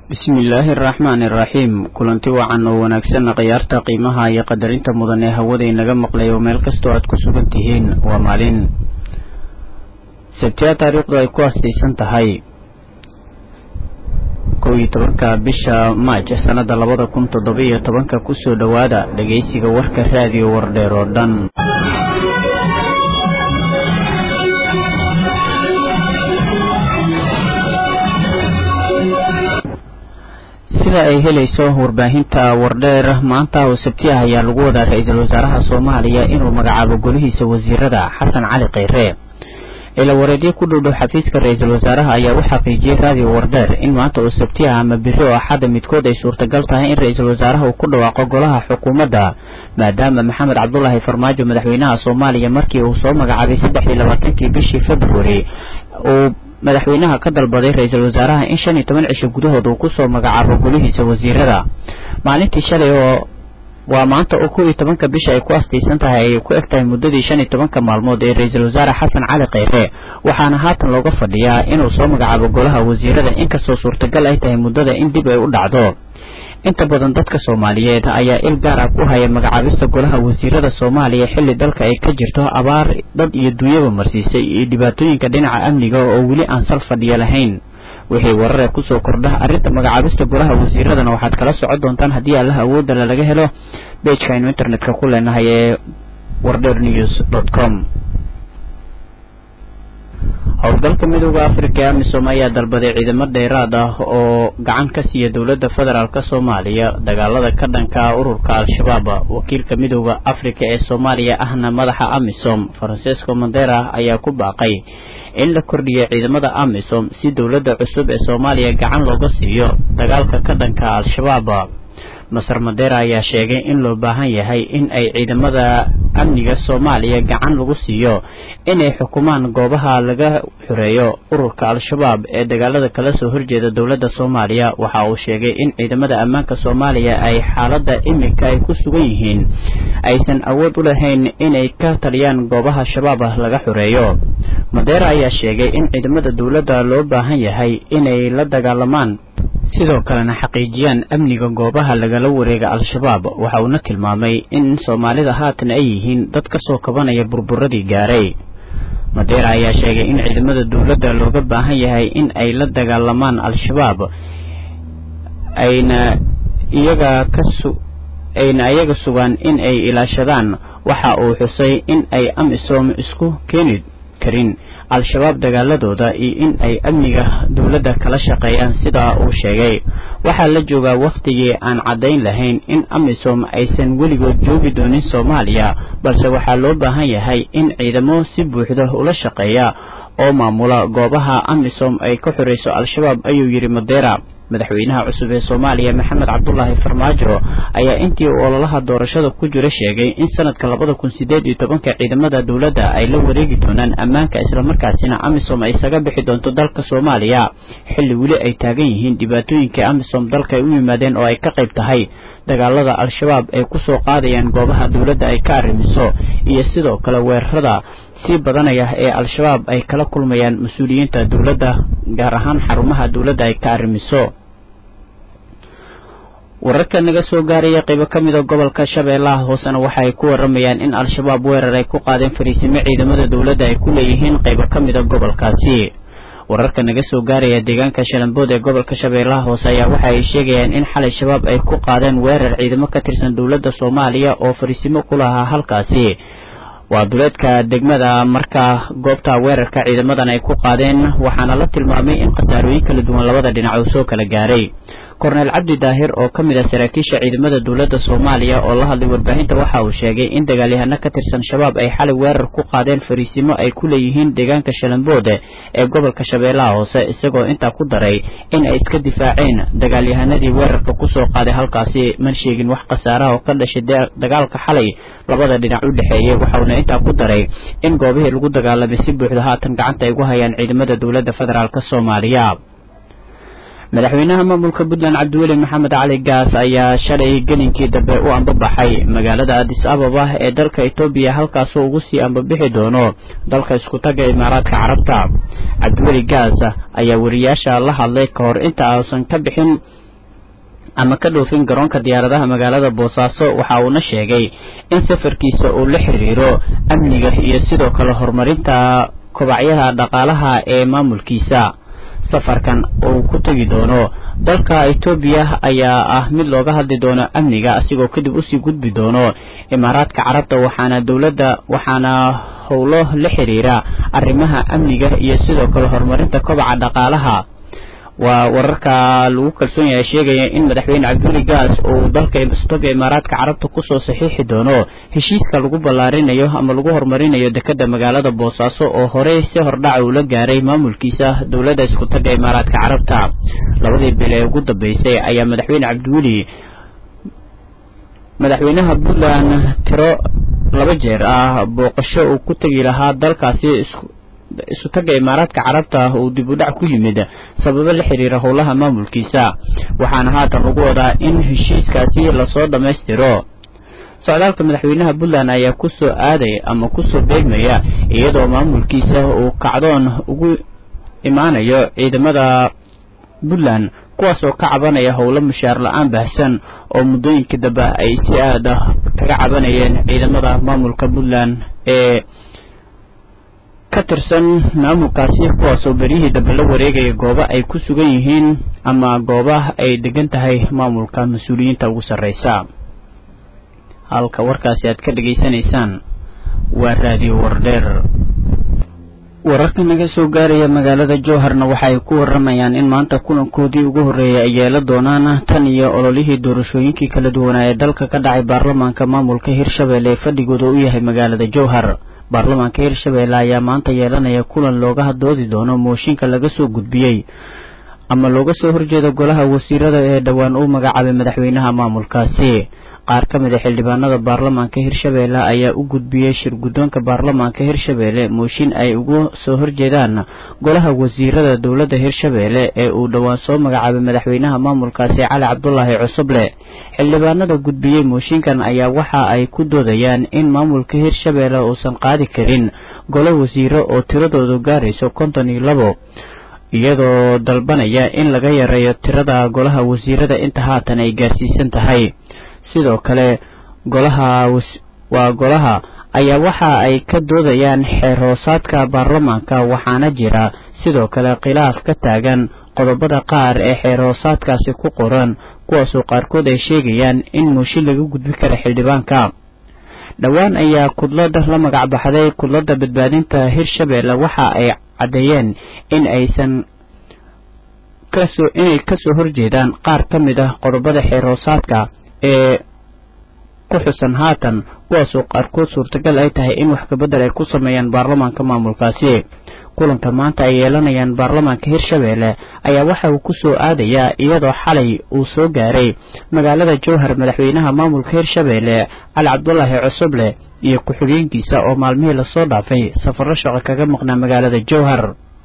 bismillaahi araxmaani iraxiim kulanti wacan oo wanaagsan khiyaarta qiimaha iyo qadarinta mudan ee hawada inaga maqlay oo meel kastoo aad ku sugan tihiin waa maalin sabtiya taariikhdu ay ku astaysan tahay kow iyo tobanka bisha maaj sanada labada kun toddoba iyo tobanka kusoo dhowaada dhegaysiga warka raadiyo wardheer oo dhan sida ay helayso warbaahinta wardheer maanta oo sabtiyaha ayaa lagu wadaa ra-iisul wasaaraha soomaaliya inuu magacaabo golihiisa wasiirada xasan cali kheyre ila wareedyo ku dhowdhow xafiiska ra-iisul wasaaraha ayaa u xaqiijiyey raadiyo wardheer in maanta oo sabtiyaha ama biri oo axadda midkood ay suurtagal tahay in ra-iisul wasaaraha uu ku dhawaaqo golaha xukuumadda maadaama maxamed cabdulaahi farmaajo madaxweynaha soomaaliya markii uu soo magacaabay saddex iyo labaatankii bishii februari uu madaxweynaha ka dalbaday ra-iisul wasaaraha in shan iyo toban cisho gudahood uu kusoo magacaabo golihiisa wasiirada maalintii shalay oo waa maanta oo kow iyo tobanka bisha ay ku astaysan tahay ay ku eg tahay muddadii shan iyo tobanka maalmood ee ra-iisul wasaare xasan cali kheyre waxaana haatan looga fadhiyaa inuu soo magacaabo golaha wasiirada inkastoo suurtagal ay tahay muddada in dib ay u dhacdo inta badan dadka soomaaliyeed ayaa il gaar ah ku haya magacaabista golaha wasiirada soomaaliya xilli dalka ay ka jirto abaar dad iyo duunyaba marsiisay iyo dhibaatooyinka dhinaca amniga oo weli aan sal fadhiya lahayn wixii warare kusoo kordha arrinta magacaabista golaha wasiiradana waxaad kala socon doontaan haddii allaha awoodala laga helo bejka aynu internetka ku leenahay ee wardher news dot com howlgalka midooda africa ee amisom ayaa dalbaday ciidamo dheeraad ah oo gacan ka siiya dowladda federaalk soomaaliya dagaalada ka dhanka ururka al-shabaab wakiilka midooda africa ee soomaaliya ahna madaxa amisom francesco mandera ayaa ku baaqay in la kordhiyo ciidamada amisom si dowladda cusub ee soomaaliya gacan looga siiyo dagaalka ka dhanka al-shabaab masar mandera ayaa sheegay in loo baahan yahay in ay ciidamada amniga soomaaliya gacan lagu siiyo inay xukumaan goobaha laga xoreeyo ururka al-shabaab ee dagaalada kala soo horjeeda dowladda soomaaliya waxa uu sheegay in ciidamada ammaanka soomaaliya ay xaaladda iminka ay ku sugan yihiin aysan awood u lahayn inay ka taliyaan goobaha shabaab laga xoreeyo mandera ayaa sheegay in ciidamada dowladda loo baahan yahay inay la dagaalamaan sidoo kalena xaqiijiyaan amniga goobaha lagala wareega al-shabaab waxa uuna tilmaamay in soomaalida haatan ay yihiin dad ka soo kabanaya burburadii gaaray madeera ayaa sheegay in ciidamada dowladda looga baahan yahay in ay la dagaalamaan al-shabaab ayna iyaga kasu ayna iyaga sugaan in ay ilaashadaan waxa uu xusay in ay amisom isku keeni karin al-shabaab dagaaladooda iyo in ay amniga dowladda kala shaqeeyaan sidaa uu sheegay waxaa la joogaa wakhtigii aan caddayn lahayn in amisom aysan weligood joogi doonin soomaaliya balse waxaa loo baahan yahay in ciidamo si buuxda ula shaqeeya oo maamula goobaha amisom ay ka xoreyso al-shabaab ayuu yidhi madeera madaxweynaha cusub ee soomaaliya maxamed cabdulaahi farmaajo ayaa intii uu ololaha doorashada ku jira sheegay in sanadka labada kun sideed iyo tobanka ciidamada dowladda ay la wareegi doonaan ammaanka islamarkaasina amisom ay isaga bixi doonto dalka soomaaliya xilli weli ay taagan yihiin dhibaatooyinkii amisom dalka ay u yimaadeen oo ay ka qayb tahay dagaalada al-shabaab ay kusoo qaadayaan goobaha dowladda ay ka arrimiso iyo sidoo kale weerarada sii badanaya ee al-shabaab ay kala kulmayaan mas-uuliyiinta dowladda gaar ahaan xarumaha dowladda ay ka arrimiso wararka naga soo gaaraya qaybo ka mida gobolka shabeellaha hoosena waxa ay ku waramayaan in al-shabaab weerar ay ku qaadeen fariisimo ciidamada dowladda ay ku leeyihiin qaybo ka mida gobolkaasi wararka naga soo gaaraya deegaanka shalambood ee gobolka shabeellaha hoose ayaa waxa ay sheegayaan in xalay shabaab ay ku qaadeen weerar ciidamo ka tirsan dowladda soomaaliya oo fariisimo ku lahaa halkaasi waa duleedka degmada markaa goobta weerarka ciidamadan ay ku qaadeen waxaana la tilmaamay in khasaarooyin kala duwan labada dhinac uu soo kala gaaray korneel cabdi daahir oo ka mid ah saraakiisha ciidamada dowladda soomaaliya oo la hadlay warbaahinta waxa uu sheegay in dagaalyahano ka tirsan shabaab ay xalay weerar ku qaadeen fariisimo ay ku leeyihiin deegaanka shalamboode ee gobolka shabeellaha hoose isagoo intaa ku daray in ay iska difaaceen dagaalyahanadii weerarka kusoo qaaday halkaasi man sheegin wax khasaaraha oo ka dhashay dagaalka xalay labada dhinac u dhexeeyey waxauna intaa ku daray in goobihii lagu dagaalamay si buuxda haatan gacanta ay ugu hayaan ciidamada dowladda federaalk soomaaliya madaxweynaha maamulka puntland cabdiweli maxamed cali gaas ayaa shalay gelinkii dambe u ambabaxay magaalada adis ababa ee dalka etoobiya halkaasoo ugu sii ambabixi doono dalka iskutaga imaaraadka carabta cabdiweli gaas ayaa wariyaasha la hadlay ka hor inta uusan ka bixin ama ka dhoofin garoonka diyaaradaha magaalada boosaaso waxa uuna sheegay in safarkiisa uu la xiriiro amniga iyo sidoo kale horumarinta kobacyaha dhaqaalaha ee maamulkiisa safarkan uu ku tegi doono dalka etoobiya ayaa ah mid looga hadli doono amniga asigoo kadib usii gudbi doono imaaraadka carabta waxaana dowladda waxaana howlo la xiriira arrimaha amniga iyo sidoo kale horumarinta kobaca dhaqaalaha waa wararka lagu kalsoon yahay sheegaya in madaxweyne cabduli gaas uu dalka istoga imaaraadka carabta kusoo saxiixi doono heshiiska lagu ballaarinayo ama lagu horumarinayo dekada magaalada boosaaso oo horey si hordhaca uu la gaaray maamulkiisa dowladda iskutaga imaaraadka carabta labadii bil ee ugu dambeysay ayaa madaxweyne cabdiweli madaxweynaha puntland tiro laba jeer ah booqasho uu ku tegi lahaa dalkaasi isutaga imaaraadka carabta uu dib u dhac ku yimid sababo la xiriira howlaha maamulkiisa waxaana haatan lagu wadaa in heshiiskaasi lasoo dhammaystiro socdaalka madaxweynaha puntland ayaa kusoo aaday ama kusoo beegmaya iyadoo maamulkiisa uu kacdoon ugu imaanayo ciidamada puntland kuwaas oo ka cabanaya howlo mushaar la-aan baahsan oo muddooyinka dambe ay si aada kaga cabanayeen ciidamada maamulka puntland ee ka tirsan maamulkaasi kuwaasoo beryihii dambe la wareegaya goobo ay ku sugan yihiin ama gooba ay degan tahay maamulka mas-uuliyiinta ugu sarreysa halka warkaasi aad ka dhegaysanaysaan waa raadiyo wardheer wararka naga soo gaaraya magaalada jowharna waxa ay ku waramayaan in maanta kulankoodii ugu horreeyay ay yeela doonaan tan iyo ololihii doorashooyinkii kala duwanaa ee dalka ka dhacay baarlamaanka maamulka hirshabelle ee fadhigooda u yahay magaalada jowhar baarlamaanka hirshabelle ayaa maanta yeelanaya kulan looga doodi doono mooshinka laga soo gudbiyey ama looga soo horjeeda golaha wasiirada ee dhowaan uu magacaabay madaxweynaha maamulkaasi qaar ka mid a xildhibaanada baarlamaanka hirshabelle ayaa u gudbiyey shir guddoonka baarlamaanka hirshabelle mooshin ay ugu soo horjeedaan golaha wasiirada dowladda hirshabelle ee uu dhowaan soo magacaabay madaxweynaha maamulkaasi cali cabdulaahi cusuble xildhibaanada gudbiyey mooshinkan ayaa waxa ay ku doodayaan in maamulka hirshabelle uusan qaadi karin golo wasiiro oo tiradoodu gaarayso konton iyo labo iyadoo dalbanaya in laga yareeyo tirada golaha wasiirada inta haatan ay gaarsiisan tahay sidoo kale golaha waa golaha ayaa waxa ay ka doodayaan xeer hoosaadka baarlamaanka waxaana jira sidoo kale khilaaf ka taagan qodobada qaar ee xeer hoosaadkaasi ku qoran kuwaasoo qaarkood ay sheegayaan in mooshin laga gudbi kara xildhibaanka dhowaan ayaa kudlada la magac baxday kudlada badbaadinta hirshabelle waxa ay caddeeyeen in aysan kasoo inay kasoo horjeedaan qaar ka mid ah qodobada xeer hoosaadka ee ku xusan haatan kuwaasoo qaarkood suurtagal ay tahay in wax kabedel ay ku sameeyaan baarlamaanka maamulkaasi kulanka maanta ay yeelanayaan baarlamaanka hirshabelle ayaa waxa uu ku soo aadayaa iyadoo xalay uu soo gaaray magaalada jowhar madaxweynaha maamulka hirshabelle cali cabdulaahi cusuble iyo ku-xigeenkiisa oo maalmihii lasoo dhaafay safarro shaqo kaga maqnaa magaalada jowhar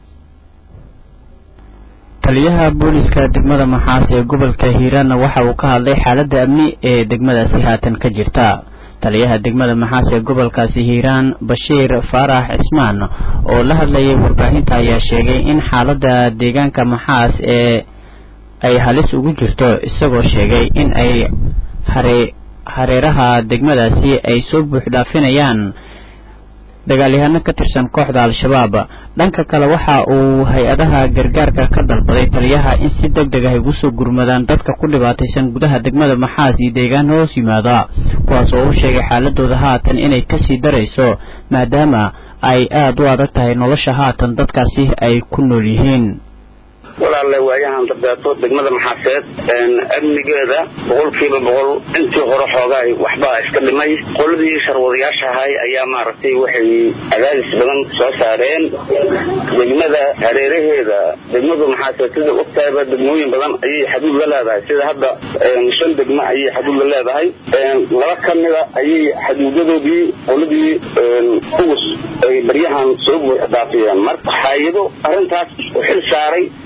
taliyaha booliska degmada maxaas ee gobolka hiiraanna waxa uu ka hadlay xaaladda amni ee degmadaasi haatan ka jirta taliyaha degmada maxaas ee gobolkaasi hiiraan bashiir faarax cismaan oo la hadlayay warbaahinta ayaa sheegay in xaaladda deegaanka maxaas ee ay halis ugu jirto isagoo sheegay in ay hare hareeraha degmadaasi ay soo buuxdhaafinayaan dagaalyahano ka tirsan kooxda al-shabaab dhanka kale waxa uu hay-adaha gargaarka ka dalbaday taliyaha in si deg deg ah ay usoo gurmadaan dadka ku dhibaataysan gudaha degmada maxaas iyo deegaan hoos yimaada kuwaas oo u sheegay xaaladooda haatan inay kasii darayso maadaama ay aada u adag tahay nolosha haatan dadkaasi ay ku nool yihiin walaalle waayahan dambeeto degmada maxaaseed amnigeeda boqolkiiba boqol intii hore xoogaay waxbaa iska dhimay qoladii sharwadayaasha ahay ayaa maaragtay waxay cadaadis badan soo saareen degmada hareeraheeda degmadu maxaaseed sida ogtahayba degmooyin badan ayay xaduud la leedahay sida hadda shan degmo ayay xaduud la leedahay laba ka mida ayay xaduudadoodii qoladii ugus ay baryahan soo buux dhaafiyeen marka hay-ado arrintaas u xil saaray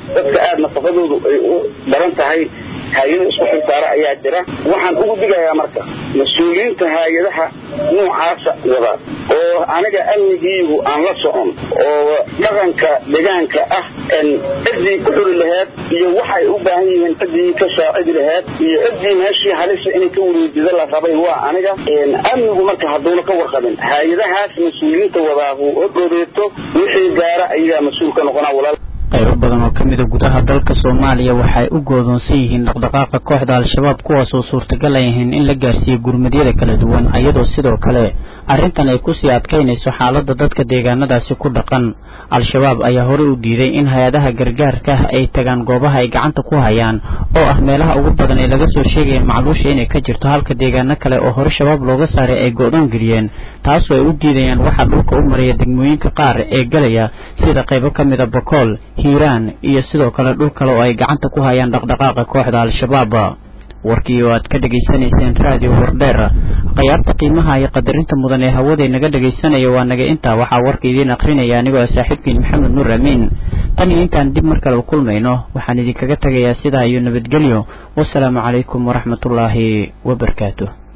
dadka aada nafaqadoodu ay u daran tahay hay-ado isku xilsaara ayaa jira waxaan ugu digayaa marka mas-uuliyiinta hay-adaha noocaasa wada oo aniga amnigiigu aan la socon oo dhaqanka deegaanka ah ciddii ku xuri laheed iyo waxay u baahan yihiin ciddii ka saacidi laheed iyo ciddii meeshii halisa inay ka wareejida la rabay waa aniga amnigu marka hadduuna ka warqabin hay-adahaas mas-uuliyiinta wadaahu oo dhoreeto wixii gaara ayagaa mas-uul ka noqonaa walaal qaybo badan oo ka mid a gudaha dalka soomaaliya waxay u goodoonsan yihiin dhaqdhaqaaqa kooxda al-shabaab kuwaas oo suurtagal ay yihiin in la gaarsiiyo gurmadyada kala duwan iyadoo sidoo kale arrintan ay kusii adkaynayso xaaladda dadka deegaanadaasi ku dhaqan al-shabaab ayaa horey u diiday in hay-adaha gargaarka ay tagaan goobaha ay gacanta ku hayaan oo ah meelaha ugu badan ee laga soo sheegaya macluusha inay ka jirto halka deegaano kale oo hore shabaab looga saaray ay go-doon geliyeen taasoo ay u diidayaan waxaa dhulka u maraya degmooyinka qaar ee galaya sida qaybo ka mid a bakool hiiraan iyo sidoo kale dhul kale oo ay gacanta ku hayaan dhaqdhaqaaqa kooxda al-shabaab warkii oo aad ka dhegaysanayseen raadiyo wardheer khiyaarta qiimaha iyo qadarinta mudan ee hawaday naga dhegaysanaya waa naga intaa waxaa warka idiin akrinaya anigoo saaxiibkiin maxamed nuur amiin tan iyo intaan dib mar kale u kulmayno waxaan idinkaga tegayaa sidaa iyo nabadgelyo wasalaamu calaykum waraxmatullaahi wabarakaatu